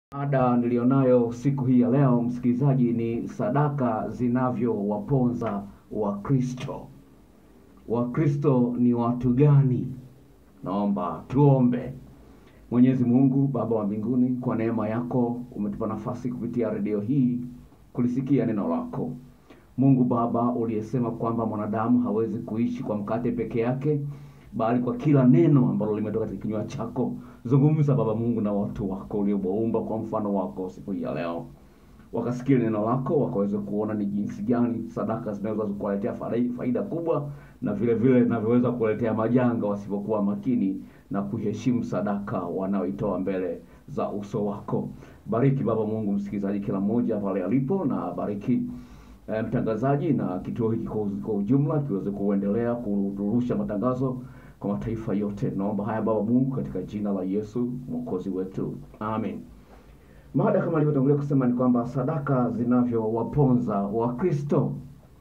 Mada nilionayo siku hii ya leo, msikilizaji, ni sadaka zinavyowaponza Wakristo. Wakristo ni watu gani? Naomba tuombe. Mwenyezi Mungu Baba wa mbinguni, kwa neema yako umetupa nafasi kupitia redio hii kulisikia neno lako. Mungu Baba, uliyesema kwamba mwanadamu hawezi kuishi kwa mkate peke yake, bali kwa kila neno ambalo limetoka katika kinywa chako. Zungumza Baba Mungu na watu wako uliowaumba kwa mfano wako siku hii ya leo, wakasikia neno lako, wakaweze kuona ni jinsi gani sadaka zinaweza kuwaletea faida faida kubwa, na vile vile zinavyoweza kuwaletea majanga wasipokuwa makini na kuheshimu sadaka wanaoitoa mbele za uso wako. Bariki Baba Mungu msikilizaji, kila mmoja pale alipo, na bariki eh, mtangazaji na kituo hiki kwa kwa ujumla kiweze kuendelea kurusha matangazo kwa mataifa yote. Naomba haya Baba Mungu katika jina la Yesu mwokozi wetu, amen. Mada kama alivyotangulia kusema ni kwamba sadaka zinavyowaponza Wakristo,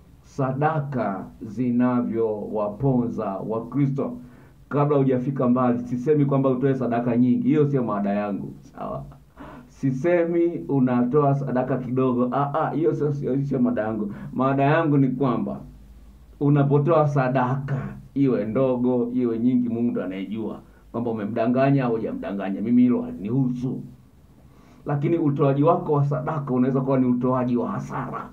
sadaka zinavyowaponza Wakristo. Kabla hujafika mbali, sisemi kwamba utoe sadaka nyingi, hiyo sio mada yangu, sawa? Sisemi unatoa sadaka kidogo, ah, ah, hiyo sio sio sio mada yangu. Mada yangu ni kwamba unapotoa sadaka iwe ndogo iwe nyingi, Mungu ndo anayejua kwamba umemdanganya au hujamdanganya. Mimi hilo halinihusu, lakini utoaji wako wa sadaka unaweza kuwa ni utoaji wa hasara.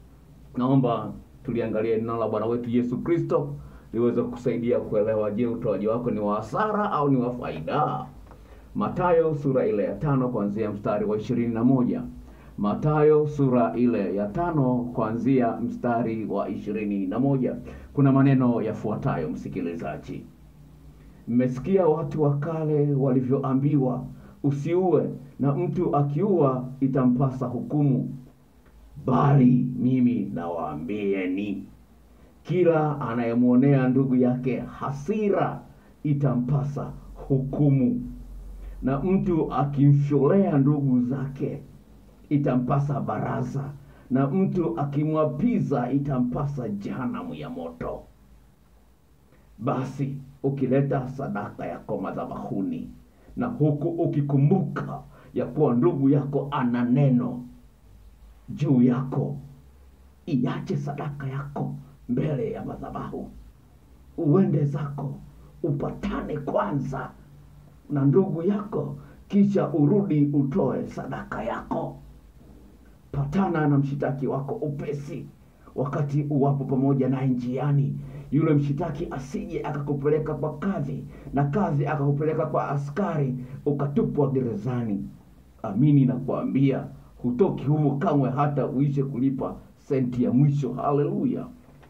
Naomba tuliangalie neno la Bwana wetu Yesu Kristo liweze kusaidia kuelewa, je, utoaji wako ni wa hasara au ni wa faida? Mathayo sura ile ya tano kuanzia mstari wa ishirini na moja. Mathayo sura ile ya tano kuanzia mstari wa ishirini na moja. Kuna maneno yafuatayo, msikilizaji: mmesikia watu wa kale walivyoambiwa, usiue, na mtu akiua itampasa hukumu. Bali mimi nawaambieni, kila anayemwonea ndugu yake hasira itampasa hukumu, na mtu akimfyolea ndugu zake itampasa baraza, na mtu akimwapiza itampasa jehanamu ya moto. Basi ukileta sadaka yako madhabahuni, na huku ukikumbuka ya kuwa ndugu yako ana neno juu yako, iache sadaka yako mbele ya madhabahu, uende zako upatane kwanza na ndugu yako, kisha urudi utoe sadaka yako. Patana na mshitaki wako upesi, wakati uwapo pamoja naye njiani, yule mshitaki asije akakupeleka kwa kadhi, na kadhi akakupeleka kwa askari, ukatupwa gerezani. Amini na kuambia, hutoki humo kamwe, hata uishe kulipa senti ya mwisho. Haleluya!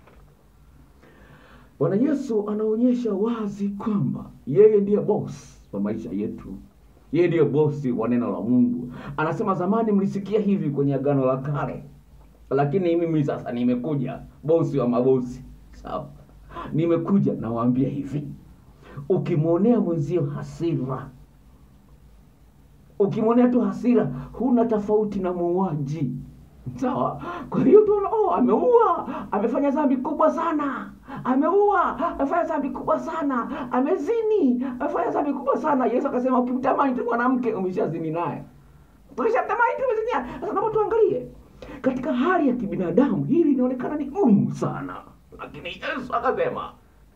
Bwana Yesu anaonyesha wazi kwamba yeye ndiye boss wa maisha yetu. Yeye ndiye bosi wa neno la Mungu. Anasema zamani mlisikia hivi kwenye agano la kale, lakini mimi sasa nimekuja, bosi wa mabosi. Sawa, nimekuja nawaambia hivi, ukimwonea mwenzio hasira, ukimwonea tu hasira, huna tofauti na muuaji. Sawa. Kwa hiyo tunaona oh, ameua, amefanya dhambi kubwa sana, ameua, amefanya dhambi kubwa sana, amezini, amefanya dhambi kubwa sana. Yesu akasema ukimtamani tu mwanamke umeshazini naye, ukishatamani tu umezini naye. Sasa naomba tuangalie katika hali ya kibinadamu, hili linaonekana ni gumu sana, lakini Yesu akasema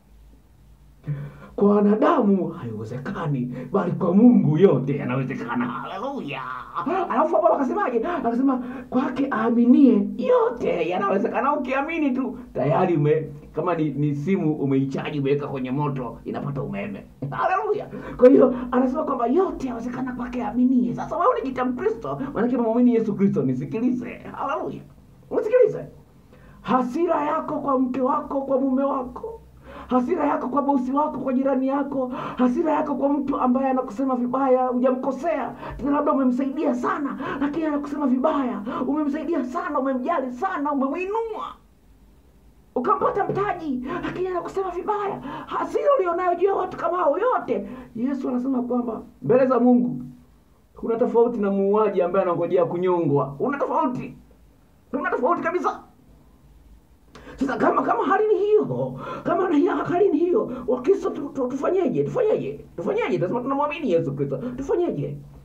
kwa wanadamu haiwezekani, bali kwa Mungu yote yanawezekana. Haleluya! Alafu hapo akasemaje? Akasema kwake aaminie yote yanawezekana. Ukiamini tu tayari ume kama ni, ni simu umeichaji umeweka kwenye moto inapata umeme. Haleluya! Kwa hiyo anasema kwamba yote yanawezekana kwake aaminie. Sasa wewe unajiita Mkristo, maanake muamini Yesu Kristo. Nisikilize, haleluya, nisikilize. Hasira yako kwa mke wako, kwa mume wako hasira yako kwa bosi wako, kwa jirani yako, hasira yako kwa mtu ambaye anakusema vibaya, hujamkosea tena, labda umemsaidia sana, lakini anakusema vibaya. Umemsaidia sana, umemjali sana, umemwinua ukampata mtaji, lakini anakusema vibaya. Hasira ulionayo juu ya watu kama hao yote, Yesu anasema kwamba mbele za Mungu kuna tofauti na muuaji ambaye anangojea kunyongwa. Una tofauti, una tofauti kabisa. Sasa kama kama hali ni hiyo, kama na hiyo hali ni hiyo, Wakristo tu, tu, tufanyeje? Tufanyeje? Tufanyeje? Tunasema tunamwamini Yesu Kristo, tufanyeje?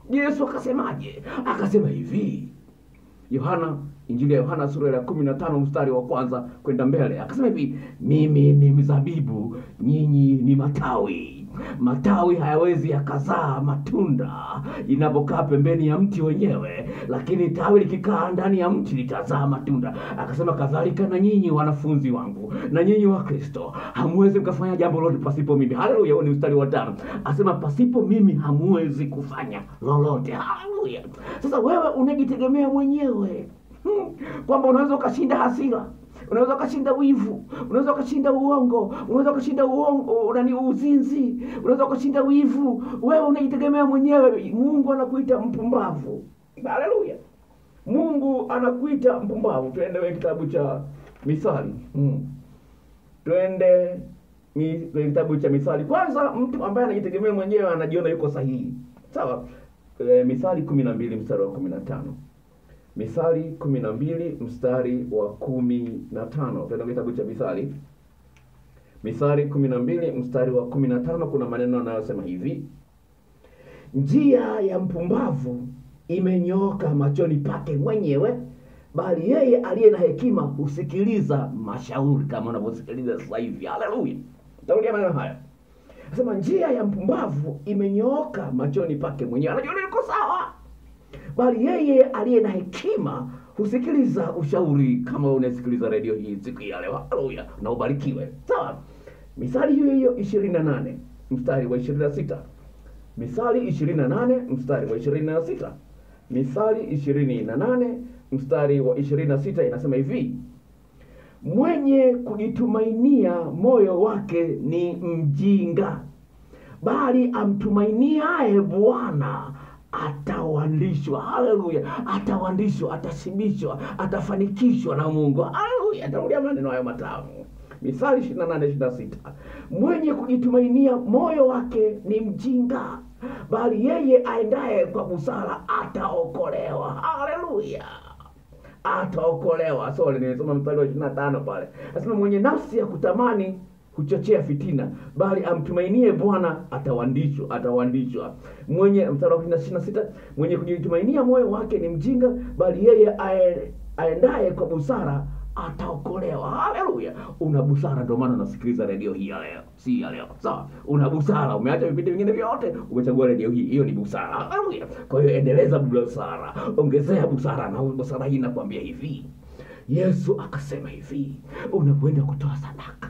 yesu akasemaje akasema hivi yohana injili ya yohana sura ya kumi na tano mstari wa kwanza kwenda mbele akasema hivi mimi ni mzabibu nyinyi ni matawi matawi hayawezi yakazaa matunda inapokaa pembeni ya mti wenyewe lakini tawi likikaa ndani ya mti litazaa matunda akasema kadhalika na nyinyi wanafunzi wangu na nyinyi wa kristo hamwezi mkafanya jambo lolote pasipo mimi haleluya huo ni mstari wa tano asema pasipo mimi hamwezi kufanya lolote haleluya sasa wewe unajitegemea mwenyewe Hmm, kwamba unaweza ukashinda hasira unaweza ukashinda wivu unaweza ukashinda uongo unaweza ukashinda uongo nani uzinzi unaweza ukashinda wivu wewe unajitegemea mwenyewe mungu anakuita mpumbavu haleluya mungu anakuita mpumbavu tuende kwenye kitabu cha misali hmm. twende mi- kwenye kitabu cha misali kwanza mtu ambaye anajitegemea mwenyewe anajiona yuko sahihi sawa e, misali kumi na mbili mstari wa kumi na tano Misali kumi na mbili mstari wa kumi na tano tena kitabu cha Misali. Misali kumi na mbili mstari wa kumi na tano kuna maneno yanayosema hivi: njia ya mpumbavu imenyooka machoni pake mwenyewe, bali yeye aliye na hekima husikiliza mashauri, kama unavyosikiliza sasa hivi. Haleluya! Tarudia maneno haya, nasema njia ya mpumbavu imenyooka machoni pake mwenyewe, anajua yuko sawa bali yeye aliye na hekima husikiliza ushauri kama unasikiliza redio hii siku hii ya leo haleluya na ubarikiwe sawa misali hiyo hiyo ishirini na nane mstari wa ishirini na sita misali ishirini na nane mstari wa ishirini na sita misali ishirini na nane mstari wa ishirini na sita inasema hivi mwenye kujitumainia moyo wake ni mjinga bali amtumainiaye bwana atawandishwa haleluya atawandishwa atashibishwa atafanikishwa na mungu haleluya tarudia maneno hayo matamu misali ishiri na nane ishiri na sita mwenye kujitumainia moyo wake ni mjinga bali yeye aendaye kwa busara ataokolewa haleluya ataokolewa sole nimesoma mstari wa ishiri na tano pale nasema mwenye nafsi ya kutamani huchochea fitina bali amtumainie bwana atawandishwa atawandishwa mwenye mstari wa ishirini na sita mwenye kujitumainia moyo wake ni mjinga bali yeye ae- aendaye kwa busara ataokolewa haleluya una busara ndio maana unasikiliza redio hii ya leo si ya leo sawa una busara umeacha vipindi vingine vyote umechagua redio hii hiyo ni busara haleluya kwa hiyo endeleza busara ongezea busara na busara hii nakwambia hivi yesu akasema hivi unapoenda kutoa sadaka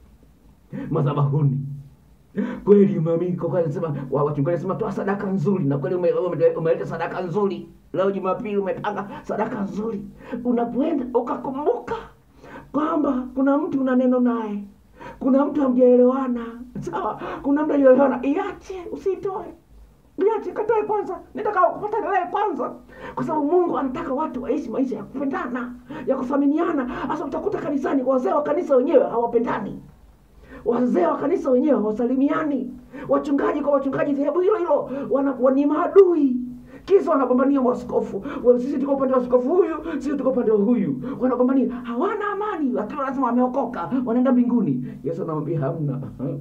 madhabahuni kweli umeamini kwa kweli nasema wa- wachungaji nasema toa sadaka nzuri na kweli ume- ume- umeleta sadaka nzuri leo jumapili umepanga sadaka nzuri unapoenda ukakumbuka kwamba kuna mtu una neno naye kuna mtu hamjaelewana sawa kuna mtu hajaelewana iache usitoe iache katoe kwanza nitaka kupata naye kwanza kwa sababu mungu anataka watu waishi maisha ya kupendana ya kuthaminiana hasa utakuta kanisani wazee wa kanisa wenyewe hawapendani wazee wa kanisa wenyewe hawasalimiani wachungaji kwa wachungaji dhehebu hilo hilo wana- wa- ni maadui kisa wanagombania waskofu Wa- sisi tuko upande wa askofu huyu sisi tuko upande wa huyu wanagombania hawana amani lakini wanasema wameokoka wanaenda mbinguni yesu anamwambia hamna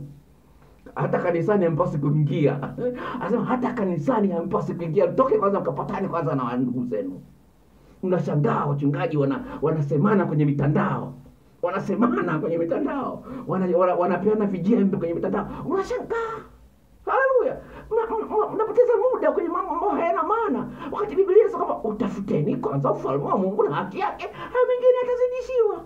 hata kanisani hampasi kuingia anasema hata kanisani hampasi kuingia toke kwanza mkapatane kwanza na ndugu zenu mnashangaa wachungaji wana wanasemana kwenye mitandao wanasemana kwenye mitandao wana, wana, wanapeana vijembe kwenye mitandao unashangaa haleluya Mna- mna- mnapoteza muda kwenye mambo ambayo hayana maana wakati biblia inasema kwamba utafuteni kwanza ufalme wa mungu na haki yake hayo mengine yatazidishiwa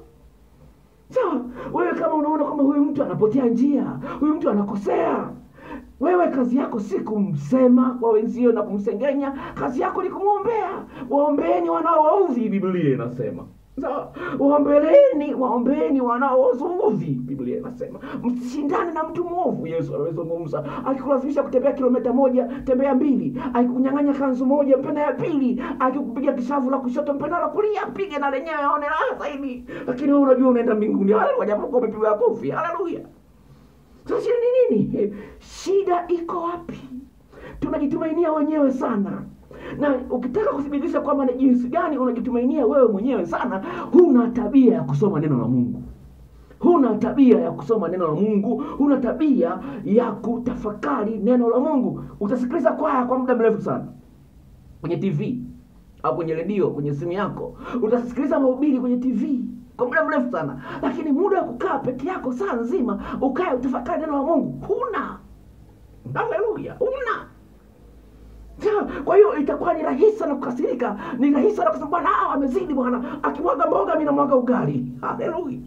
sawa wewe kama unaona kwamba huyu mtu anapotea njia huyu mtu anakosea wewe kazi yako si kumsema kwa wenzio na kumsengenya kazi yako ni kumwombea waombeeni wanaowaudhi biblia inasema sawa waombeleni waombeeni wanaowaudhi biblia inasema msishindane na mtu mwovu yesu amezungumza akikulazimisha kutembea kilomita moja tembea mbili akikunyang'anya kanzu moja mpe na ya pili akikupiga kishavu la kushoto mpe na la kulia mpige na lenyewe aone raha zaidi lakini wewe unajua unaenda mbinguni haleluya japokuwa umepigwa kofi haleluya sasa shida ni nini shida iko wapi tunajitumainia wenyewe sana na ukitaka kuthibitisha kwamba ni jinsi gani unajitumainia wewe mwenyewe sana huna tabia ya kusoma neno la mungu huna tabia ya kusoma neno la mungu huna tabia ya kutafakari neno la mungu utasikiliza kwaya kwa muda mrefu sana kwenye tv au kwenye redio kwenye simu yako utasikiliza mahubiri kwenye tv kwa muda mrefu sana lakini muda wa kukaa peke yako saa nzima ukae utafakari neno la mungu huna haleluya huna Sawa, kwa hiyo itakuwa ni rahisi sana kukasirika ni rahisi sana kusema bwana ah, amezidi bwana akimwaga mboga mi namwaga ugali haleluya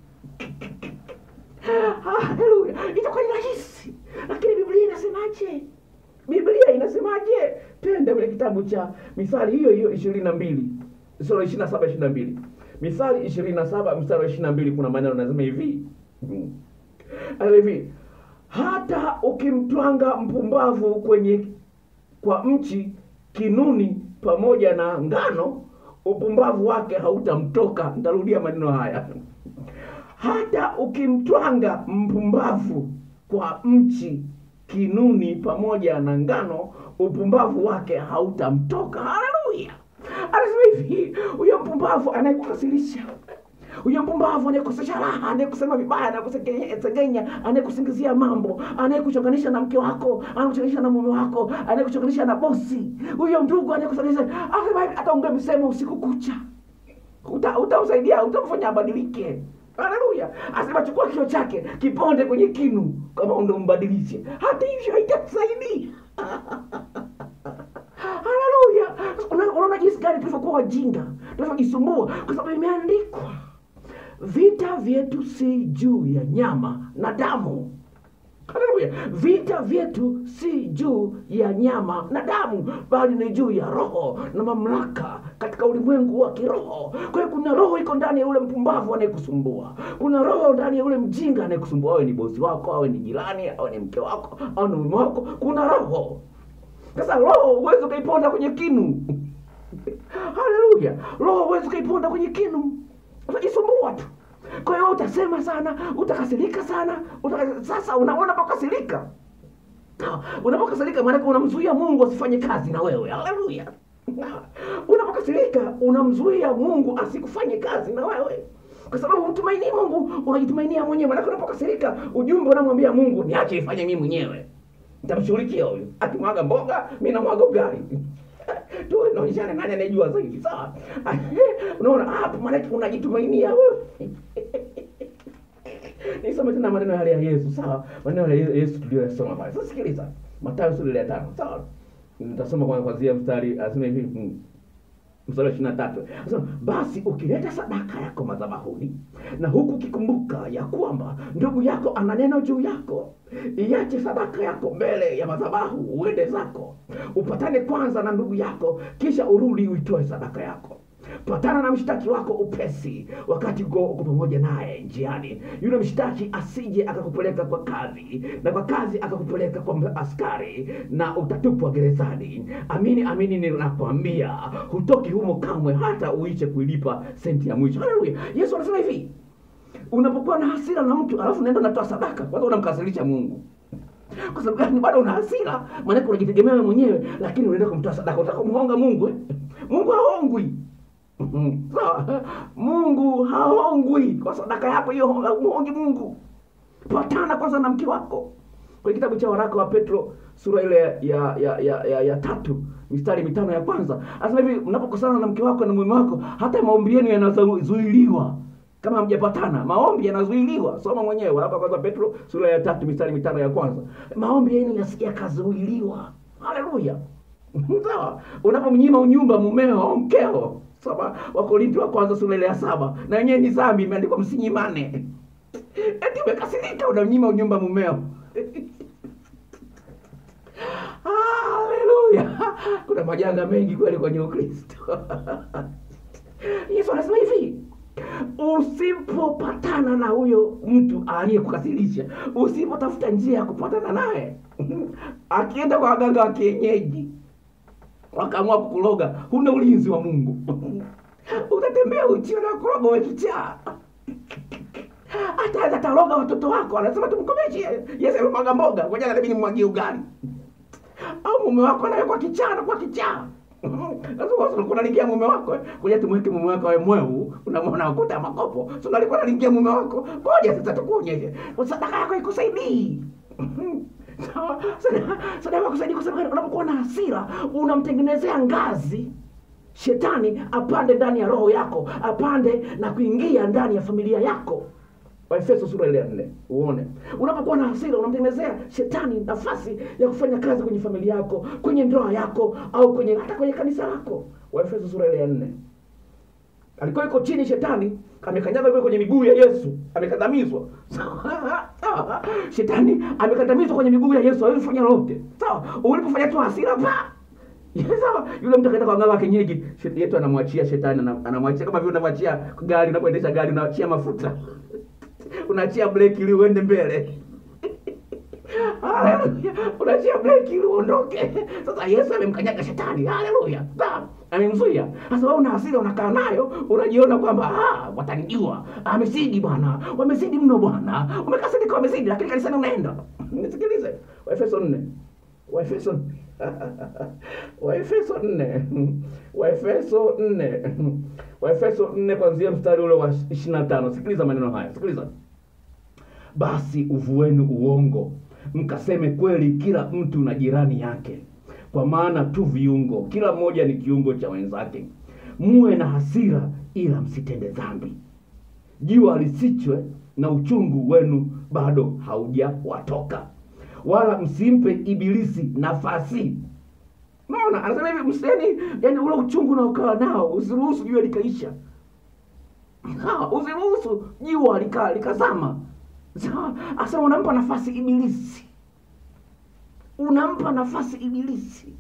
haleluya itakuwa ni rahisi lakini biblia inasemaje biblia inasemaje twende kwenye kitabu cha mithali hiyo hiyo ishirini na mbili sura ishiri na saba ishiri na mbili mithali ishirini na saba mstari wa ishiri na mbili kuna maneno nasema hivi Hmm. Anasema hivi hata ukimtwanga mpumbavu kwenye kwa mchi kinuni pamoja na ngano upumbavu wake hautamtoka ntarudia maneno haya hata ukimtwanga mpumbavu kwa mchi kinuni pamoja na ngano upumbavu wake hautamtoka haleluya anasema hivi huyo mpumbavu anayekukasirisha huyo mpumbavu anayekosesha raha anayekusema vibaya anayekusengenya anayekusingizia mambo anayekuchonganisha na mke wako anayekuchonganisha na mume wako anayekuchonganisha na bosi huyo ndugu anayekuchonganisha akasema hivi ataongea misemo usiku kucha Uta- utamsaidia utamfanya abadilike haleluya asema chukua kio chake kiponde kwenye kinu kama ndo mbadilishe hata hivyo haitasaidia haleluya Una- unaona jinsi gani tulivyokuwa wajinga tulivyojisumbua kwa sababu imeandikwa vita vyetu si juu ya nyama na damu haleluya vita vyetu si juu ya nyama na damu bali ni juu ya roho na mamlaka katika ulimwengu wa kiroho kwa hiyo kuna roho iko ndani ya yule mpumbavu anayekusumbua kuna roho ndani ya yule mjinga anayekusumbua awe ni bosi wako awe ni jirani awe ni mke wako au ni mume wako kuna roho sasa roho huwezi ukaiponda kwenye kinu haleluya roho huwezi ukaiponda kwenye kinu utajisumbua tu kwa hiyo utasema sana utakasirika sana utaka... sasa unaona pakasirika unapokasirika maanake unamzuia mungu asifanye kazi na wewe haleluya unapokasirika unamzuia mungu asikufanye kazi na wewe kwa sababu mtumainii mungu unajitumainia mwenyewe maanake unapokasirika ujumbe unamwambia mungu niache ifanye mii mwenyewe nitamshughulikia huyu akimwaga mboga mi namwaga ugali tu naonyeshana nani anayejua zaidi sawa unaona hapo maanake unajitumainia wewe nisome tena maneno yale ya yesu sawa maneno ya yesu tuliyoyasoma pale sasa sikiliza matayo sura ile ya tano sawa nitasoma kwa kwanzia mstari asema hivi mm, mstari wa ishiri na tatu Anasema, basi ukileta sadaka yako madhabahuni na huku ukikumbuka ya kwamba ndugu yako ana neno juu yako iache sadaka yako mbele ya madhabahu uende zako upatane kwanza na ndugu yako kisha urudi uitoe sadaka yako patana na mshtaki wako upesi wakati uko uko pamoja naye njiani yule mshtaki asije akakupeleka kwa kadhi na kwa kazi akakupeleka kwa askari na utatupwa gerezani amini amini ninakwambia hutoki humo kamwe hata uiche kuilipa senti ya mwisho haleluya yesu anasema hivi unapokuwa na hasira na mtu alafu unaenda unatoa sadaka kwanza unamkasirisha mungu kwa sababu gani bado una hasira maanake unajitegemea wewe mwenyewe lakini unaenda kumtoa sadaka utaka kumhonga mungu eh? mungu haongwi sawa mungu haongwi kwa sadaka yako hiyo muhongi mungu patana kwanza na mke wako kwenye kitabu cha waraka wa petro sura ile ya ya ya, ya, ya, ya tatu mistari mitano ya kwanza anasema hivi mnapokosana na mke wako na mume wako hata maombi yenu yanazuiliwa kama hamjapatana maombi yanazuiliwa soma mwenyewe waraka wa kwanza petro sura ya tatu mistari mitano ya kwanza maombi yenu yas- yakazuiliwa haleluya sawa unapomnyima unyumba mumeo au mkeo soma wakorinti wa kwanza sura ile ya saba na wenyewe ni dhambi imeandikwa msinyimane eti umekasirika unamnyima unyumba mumeo haleluya kuna majanga mengi kweli kwenye ukristo yesu anasema hivi usipopatana na huyo mtu aliyekukasirisha usipotafuta njia ya kupatana naye akienda kwa waganga wa kienyeji wakaamua kukuloga huna ulinzi wa mungu utatembea uchi na kuroga wekichaa hata ataloga watoto wako anasema tumkomeshe yesu amemwaga mboga ngoja nabidi nimwagie ugali au mume wako anawekwa kichaa na kwa kichaa sasa unalingia mume wako kuja tumweke mume wako awe mweu unamwona ukuta makopo so alikuwa analingia mume wako ngoja sasa tukuonyeshe sadaka yako ikusaidii Sawa? Sadaka- sadaka kusaidia kwa sababu unapokuwa na hasira unamtengenezea ngazi shetani apande ndani ya roho yako apande na kuingia ndani ya familia yako waefeso sura ile ya nne uone unapokuwa na hasira unamtengenezea shetani nafasi ya kufanya kazi kwenye familia yako kwenye ndoa yako au kwenye hata kwenye kanisa lako waefeso sura ile ya nne alikuwa yuko chini shetani amekanyaga yuko kwenye miguu ya yesu amekandamizwa sawa sawa shetani amekandamizwa kwenye miguu ya yesu hawezi kufanya lolote sawa ulipofanya tu hasira pa sawa yule mtu akaenda kwa ngao wa kienyeji shet- yetu anamwachia shetani anam- anamwachia kama vile unavyoachia gari unapoendesha gari unaachia mafuta unaachia breki ili uende mbele Haleluya. unaachia breki ili uondoke sasa yesu amemkanyaga shetani haleluya Sawa. amemzuia sasa wewe una hasira unakaa nayo unajiona kwamba "Ah, watanijua amezidi bwana wamezidi mno bwana wamekasirika wamezidi lakini kanisani unaenda nisikilize waefeso nne waefeso waefeso nne waefeso nne waefeso nne kwanzia mstari ule wa ishiri na tano sikiliza maneno haya sikiliza basi uvueni uongo mkaseme kweli kila mtu na jirani yake kwa maana tu viungo kila mmoja ni kiungo cha wenzake muwe na hasira ila msitende dhambi jua lisichwe na uchungu wenu bado haujawatoka wala msimpe ibilisi nafasi naona anasema hivi mseni yani ule uchungu unaokaa nao usiruhusu jua likaisha Sawa, usiruhusu jua lika likazama Sawa, asema unampa nafasi ibilisi unampa nafasi ibilisi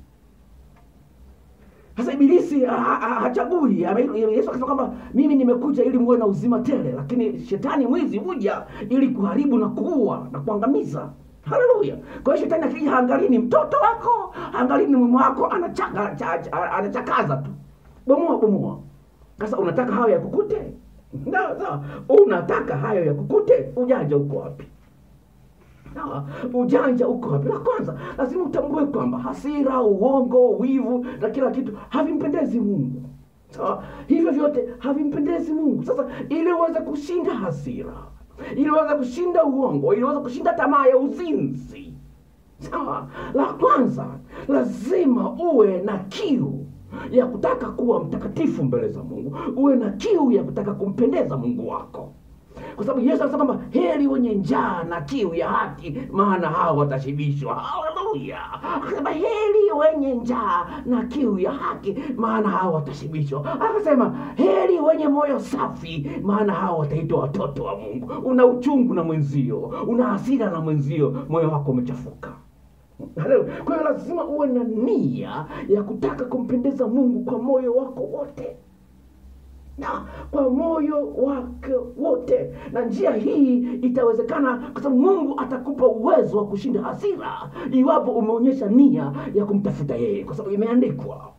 sasa ibilisi ha- ha- hachagui Ame- yesu akasema kwamba mimi nimekuja ili muwe na uzima tele lakini shetani mwizi huja ili kuharibu na kuua na kuangamiza haleluya kwa hiyo shetani akija haangalii ni mtoto wako haangalii ni mume wako anachaka, cha, cha, anachakaza tu bomoa bomoa sasa unataka hayo yakukute sawa sawa unataka hayo yakukute ujanja uko wapi Sawa, ujanja uko wapi? La kwanza lazima utambue kwamba hasira, uongo, wivu na kila kitu havimpendezi Mungu. Sawa, hivyo vyote havimpendezi Mungu. Sasa ili uweze kushinda hasira, ili uweze kushinda uongo, ili uweze kushinda tamaa ya uzinzi, sawa, la kwanza lazima uwe na kiu ya kutaka kuwa mtakatifu mbele za Mungu, uwe na kiu ya kutaka kumpendeza Mungu wako kwa sababu yesu anasema kwamba heri wenye njaa na kiu ya haki maana hao watashibishwa haleluya akasema heri wenye njaa na kiu ya haki maana hao watashibishwa akasema heri wenye moyo safi maana hao wataitwa watoto wa mungu una uchungu na mwenzio una hasira na mwenzio moyo wako umechafuka Haleluya. kwa hiyo lazima uwe na nia ya kutaka kumpendeza mungu kwa moyo wako wote na kwa moyo wake wote na njia hii itawezekana kwa sababu mungu atakupa uwezo wa kushinda hasira iwapo umeonyesha nia ya kumtafuta yeye kwa sababu imeandikwa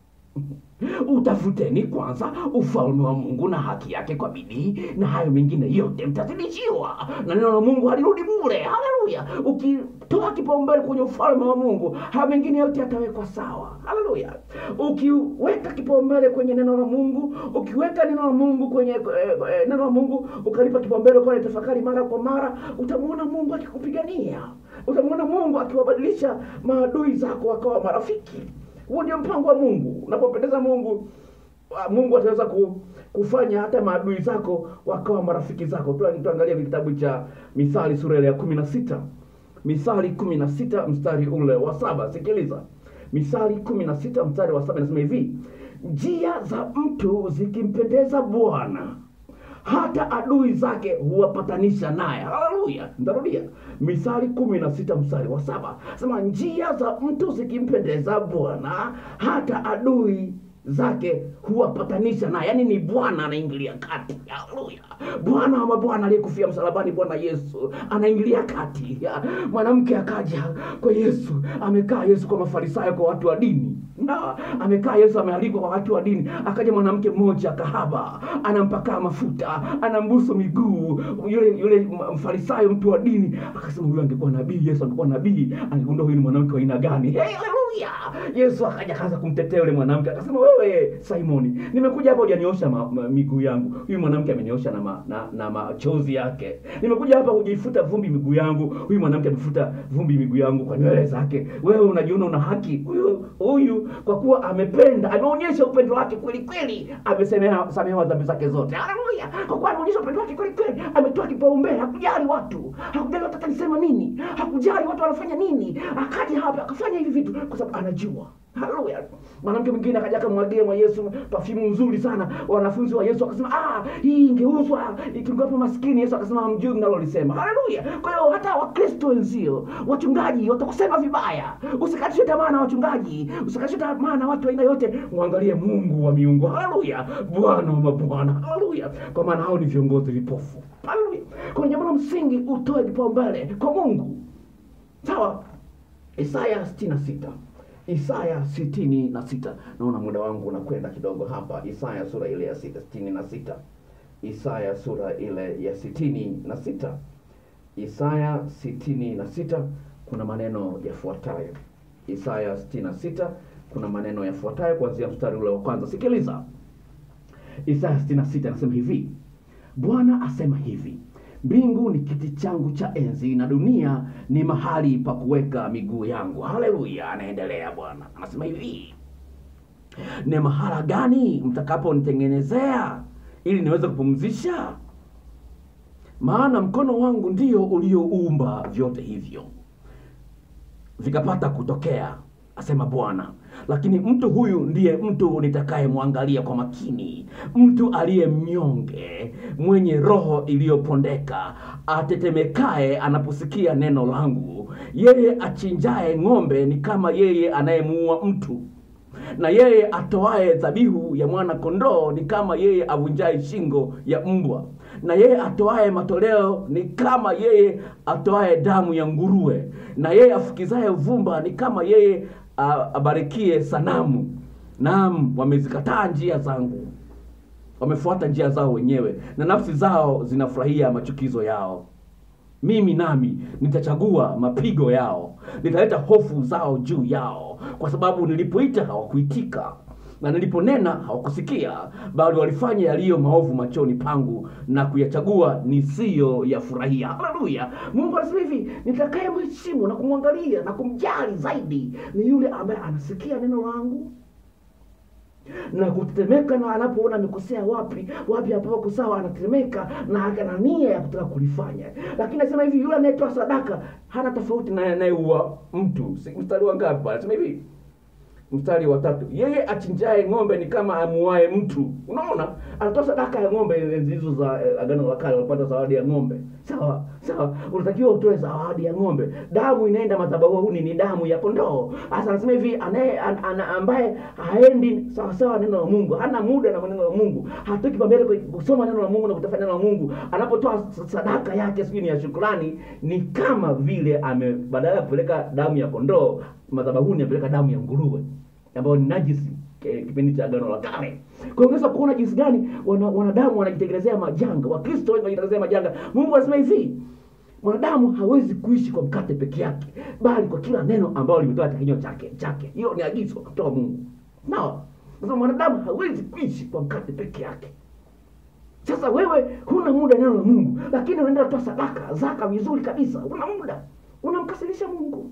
utafuteni kwanza ufalme wa mungu na haki yake kwa bidii na hayo mengine yote mtazidishiwa na neno la mungu halirudi bure haleluya ukitoa kipaumbele kwenye ufalme wa mungu hayo mengine yote yatawekwa sawa haleluya ukiweka kipaumbele kwenye neno la mungu ukiweka neno la mungu kwenye eh, eh, neno la mungu ukalipa kipaumbele kwa tafakari mara kwa mara utamwona mungu akikupigania utamwona mungu akiwabadilisha maadui zako wakawa marafiki huo ndio mpango wa mungu unapompendeza mungu ah, mungu ataweza ku, kufanya hata maadui zako wakawa marafiki zako Tu- tuangalie kitabu cha mithali sura ile ya kumi na sita mithali kumi na sita mstari ule wa saba sikiliza mithali kumi na sita mstari wa saba inasema hivi njia za mtu zikimpendeza bwana hata adui zake huwapatanisha naye haleluya ntarudia mithali kumi na sita mstari wa saba sema njia za mtu zikimpendeza bwana hata adui zake huwapatanisha naye yaani ni bwana anaingilia kati haleluya bwana wa mabwana aliyekufia msalabani bwana yesu anaingilia kati Ya, mwanamke akaja kwa yesu amekaa yesu kwa mafarisayo kwa watu wa dini na amekaa yesu amealikwa kwa watu wa dini akaja mwanamke mmoja kahaba anampakaa mafuta anambusu miguu yule yule mfarisayo mtu wa dini akasema huyu angekuwa nabii yesu angekuwa nabii angegundua huyu ni mwanamke wa aina gani hey, haleluya yesu akaja akaanza kumtetea yule mwanamke akasema wewe simoni nimekuja hapa hujaniosha ma, ma, miguu yangu huyu mwanamke ameniosha na, ma, na, na machozi yake nimekuja hapa hujifuta vumbi miguu yangu huyu mwanamke amefuta vumbi miguu yangu kwa nywele zake wewe unajiona una haki huyu huyu kwa kuwa amependa ameonyesha upendo wake kweli kweli amesemea samehewa dhambi zake zote haleluya kwa kuwa ameonyesha upendo wake kweli kweli ametoa kipaumbele hakujali watu hakujali watu atanisema nini hakujali watu wanafanya nini akaja hapa akafanya hivi vitu kwa sababu anajua haleluya mwanamke mwingine akaja akamwagia mwa yesu pafimu nzuri sana wanafunzi wa yesu wakasema ah hii ingeuzwa ikingapa maskini yesu akasema hamjui mnalolisema haleluya kwa hiyo hata wakristo wenzio wachungaji watakusema vibaya usikatishe tamaa na wachungaji usikatishe tamaa na watu aina yote mwangalie mungu wa miungu haleluya bwana wa mabwana haleluya kwa maana hao ni viongozi vipofu haleluya kwa jambo la msingi utoe kipaumbele kwa mungu sawa isaya 66 Isaya sitini na sita. Naona muda wangu unakwenda kidogo hapa. Isaya sura ile ya sita sitini na sita. Isaya sura ile ya sitini na sita. Isaya sitini na sita kuna maneno yafuatayo. Isaya sitini na sita kuna maneno yafuatayo kuanzia mstari ule wa kwanza. Sikiliza. Isaya sitini na sita anasema hivi, Bwana asema hivi mbingu ni kiti changu cha enzi na dunia ni mahali pa kuweka miguu yangu haleluya anaendelea bwana anasema hivi ni mahala gani mtakaponitengenezea ili niweze kupumzisha maana mkono wangu ndio ulioumba vyote hivyo vikapata kutokea asema bwana lakini mtu huyu ndiye mtu nitakayemwangalia kwa makini mtu aliye mnyonge mwenye roho iliyopondeka atetemekaye anaposikia neno langu yeye achinjaye ng'ombe ni kama yeye anayemuua mtu na yeye atoaye dhabihu ya mwana kondoo ni kama yeye avunjaye shingo ya mbwa na yeye atoaye matoleo ni kama yeye atoaye damu ya nguruwe na yeye afukizaye vumba ni kama yeye a- abarikie sanamu naam wamezikataa njia zangu wamefuata njia zao wenyewe na nafsi zao zinafurahia machukizo yao mimi nami nitachagua mapigo yao nitaleta hofu zao juu yao kwa sababu nilipoita hawakuitika na niliponena hawakusikia bali walifanya yaliyo maovu machoni pangu na kuyachagua nisiyo yafurahia haleluya mungu anasema hivi nitakaye mheshimu na kumwangalia na kumjali zaidi ni yule ambaye anasikia neno langu na kutetemeka na anapoona amekosea wapi wapi ambapo sawa anatetemeka na ana nia ya kutaka kulifanya lakini anasema hivi yule anayetoa sadaka hana tofauti na anayeua mtu Si- mstari wa ngapi pale anasema hivi mstari wa tatu yeye achinjaye ng'ombe ni kama amuae mtu unaona anatoa sadaka ya ng'ombe enzi hizo za eh, agano la kale unapata zawadi ya ng'ombe sawa sawa unatakiwa utoe zawadi ya ng'ombe damu inaenda madhabahuni ni damu ya kondoo hasa anasema hivi anaye an, ana, ambaye haendi sawasawa neno la mungu hana muda na maneno la mungu hatoki pambele kwa- kusoma neno la mungu na kutafuta neno la mungu anapotoa s- sadaka yake sijui ni ya shukrani ni kama vile ame badala ya kupeleka damu ya kondoo madhabahuni apeleka damu ya nguruwe ambayo ni najisi eh, kipindi cha agano la kale kwa hiyo unaweza kuona jinsi gani wana- wanadamu wanajitengenezea majanga wakristo wengi wanajitengenezea majanga mungu anasema hivi mwanadamu hawezi kuishi kwa mkate peke yake bali kwa kila neno ambalo limetoka katika kinywa chake chake hiyo ni agizo kutoka mungu sawa sasa mwanadamu hawezi kuishi kwa mkate peke yake sasa wewe huna muda neno la mungu lakini unaenda kutoa sadaka zaka vizuri kabisa una muda unamkasirisha mungu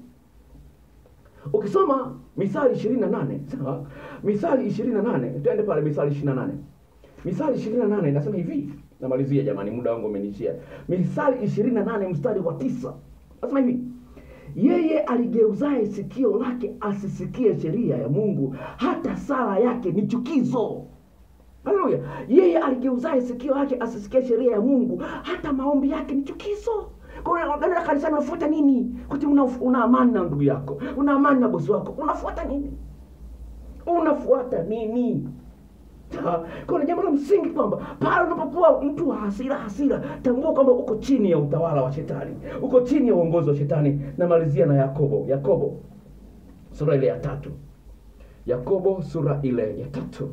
ukisoma misali ishirini na nane sawa misali ishirini na nane twende pale misali ishirini na nane misali ishirini na nane inasema hivi namalizia jamani muda wangu umenishia misali ishirini na nane mstari wa tisa nasema hivi yeye aligeuzaye sikio lake asisikie sheria ya mungu hata sala yake ni chukizo haleluya yeye aligeuzaye sikio lake asisikie sheria ya mungu hata maombi yake ni chukizo Kwa hiyo unaenda kanisani unafuata nini kuti una, una amani na ndugu yako una amani na bosi wako unafuata nini unafuata nini Ha, kuna jambo la msingi kwamba pale unapokuwa mtu wa hasira hasira tambua kwamba uko chini ya utawala wa shetani uko chini ya uongozi wa shetani namalizia na yakobo yakobo sura ile ya tatu Yakobo sura ile ya tatu.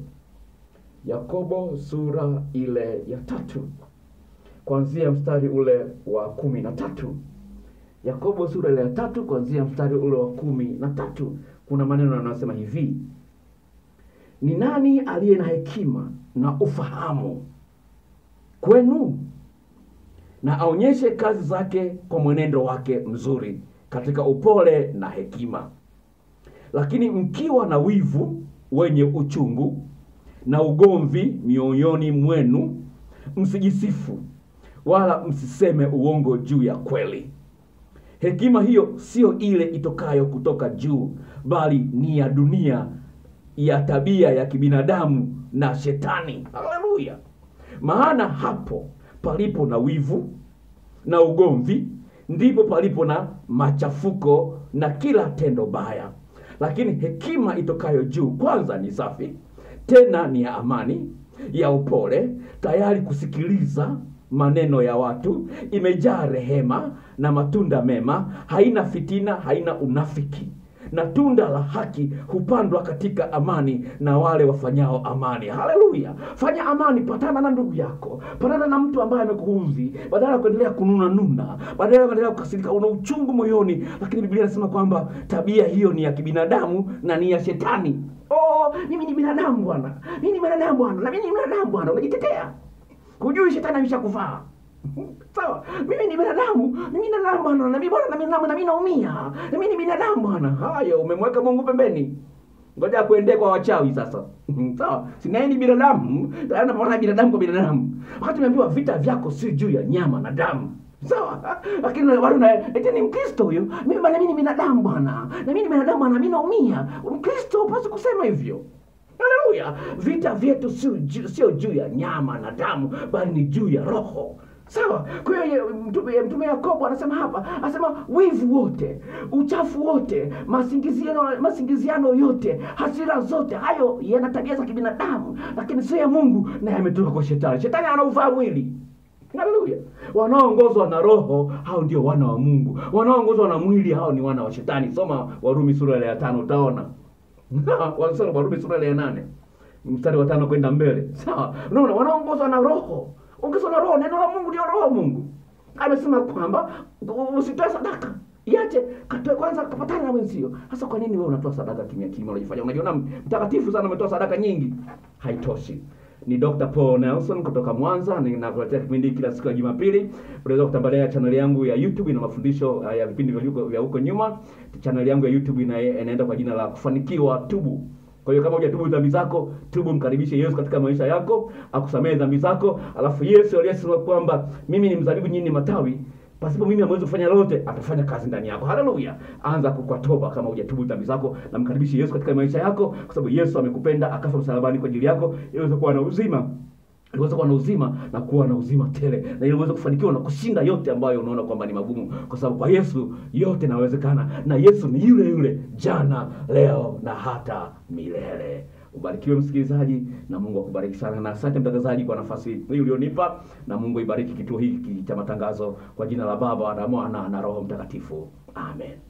Yakobo sura ile ya tatu kuanzia mstari ule wa kumi na tatu. Yakobo sura ile ya tatu kuanzia mstari ule wa kumi na tatu kuna maneno yanayosema hivi: ni nani aliye na hekima na ufahamu kwenu, na aonyeshe kazi zake kwa mwenendo wake mzuri katika upole na hekima. Lakini mkiwa na wivu wenye uchungu na ugomvi mioyoni mwenu, msijisifu wala msiseme uongo juu ya kweli. Hekima hiyo siyo ile itokayo kutoka juu, bali ni ya dunia, ya tabia ya kibinadamu na Shetani. Haleluya! Maana hapo palipo na wivu na ugomvi, ndipo palipo na machafuko na kila tendo baya. Lakini hekima itokayo juu kwanza ni safi, tena ni ya amani, ya upole, tayari kusikiliza maneno ya watu, imejaa rehema na matunda mema, haina fitina, haina unafiki. Na tunda la haki hupandwa katika amani na wale wafanyao amani. Haleluya! Fanya amani, patana na ndugu yako, patana na mtu ambaye amekuudhi, badala ya kuendelea kununa nuna, badala ya kuendelea kukasirika, una uchungu moyoni. Lakini Biblia inasema kwamba tabia hiyo ni ya kibinadamu na ni ya Shetani. Oh, mimi ni binadamu bwana, mimi ni binadamu bwana, na mimi ni binadamu bwana, unajitetea Hujui shetani ameshakuvaa. Sawa, mimi ni binadamu, mimi ni binadamu bwana, na mimi bwana, na mimi na mimi naumia, na mimi ni binadamu bwana. Hayo umemweka Mungu pembeni, ngoja kuendee kwa wachawi sasa. Sawa, si naye ni binadamu, tayari napambana binadamu kwa binadamu, wakati umeambiwa vita vyako si juu ya nyama na damu. Sawa, lakini bado na eti ni Mkristo huyo. Mimi bwana, mimi ni binadamu bwana, na mimi ni binadamu bwana, mimi naumia. Mkristo hupaswi kusema hivyo. Haleluya! Vita vyetu sio juu, sio juu ya nyama na damu, bali ni juu ya roho. Sawa. Kwa hiyo mtume, mtume Yakobo anasema hapa, anasema wivu wote, uchafu wote, masingiziano, masingiziano yote, hasira zote, hayo yana tabia za kibinadamu, lakini sio ya Mungu na yametoka kwa Shetani. Shetani anauvaa mwili. Haleluya! Wanaoongozwa na roho hao ndio wana wa Mungu, wanaoongozwa na mwili hao ni wana wa Shetani. Soma Warumi sura ya tano utaona Wanasema Warumi sura ya nane mstari wa tano kwenda mbele. Sawa, unaona wanaongozwa na roho, ongezwa na roho. Neno la Mungu ndio roho wa Mungu. Amesema kwamba usitoe sadaka, iache katoe kwanza, kapatana na wenzio. Sasa kwa nini wewe unatoa sadaka kimya kimya, unajifanya unajiona mtakatifu sana, umetoa sadaka nyingi? Haitoshi. Ni Dr. Paul Nelson kutoka Mwanza, ninakuletea kipindi kila siku ya Jumapili. Unaweza kutembelea channel yangu ya YouTube, ina mafundisho ya vipindi vya huko vya huko nyuma. Channel yangu ya YouTube ina, inaenda kwa jina la Kufanikiwa Tubu. Kwa hiyo kama hujatubu dhambi zako, tubu, mkaribishe Yesu katika maisha yako, akusamehe dhambi zako. Alafu Yesu aliyesema kwamba mimi ni mzabibu, nyinyi ni matawi, pasipo mimi hamwezi kufanya lolote, atafanya kazi ndani yako. Haleluya! Anza kwa toba kama hujatubu dhambi zako, na mkaribishe Yesu katika maisha yako, kwa sababu Yesu amekupenda akafa msalabani kwa ajili yako ili uweze kuwa na uzima ili uweze kuwa na uzima na kuwa na uzima tele, na ili uweze kufanikiwa na kushinda yote ambayo unaona kwamba ni magumu, kwa sababu kwa Yesu yote inawezekana, na Yesu ni yule yule jana, leo na hata milele. Ubarikiwe msikilizaji, na Mungu akubariki sana, na asante mtangazaji kwa nafasi hii ulionipa, na Mungu ibariki kituo hiki cha matangazo, kwa jina la Baba na Mwana na Roho Mtakatifu, amen.